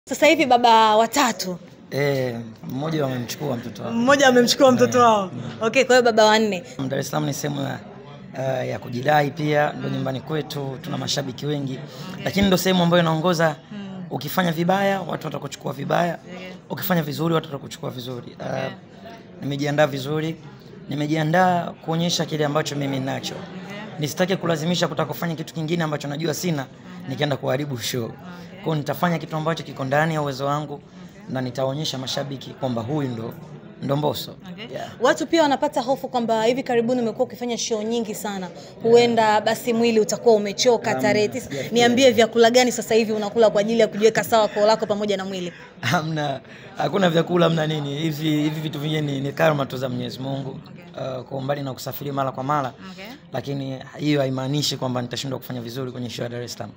Sasa hivi baba watatu, Eh, mmoja wamemchukua mtoto wangu. mmoja amemchukua mtoto wao. Okay, kwa hiyo baba wanne. Dar es Salaam ni sehemu ya, uh, ya kujidai pia, ndo nyumbani kwetu, tuna mashabiki wengi, lakini ndo sehemu ambayo inaongoza. Ukifanya vibaya watu watakuchukua vibaya, ukifanya vizuri watu watakuchukua vizuri. Uh, nimejiandaa vizuri, nimejiandaa kuonyesha kile ambacho mimi ninacho. Nisitake kulazimisha kutaka kufanya kitu kingine ambacho najua sina, nikienda kuharibu show. Kwa hiyo nitafanya kitu ambacho kiko ndani ya uwezo wangu na nitaonyesha mashabiki kwamba huyu ndo ndo Mbosso. Yeah. Watu pia wanapata hofu kwamba hivi karibuni umekuwa ukifanya show nyingi sana, huenda basi mwili utakuwa umechoka tarehe tisa. Niambie vyakula gani sasa hivi unakula kwa ajili ya kujiweka sawa koo lako pamoja na mwili? Hamna, hakuna vyakula, hamna nini. Hivi hivi vitu vingine ni, ni karma tu za Mwenyezi Mungu. Uh, kwa umbali na kusafiri mara kwa mara, lakini hiyo haimaanishi kwamba nitashindwa kufanya vizuri kwenye show ya Dar es Salaam.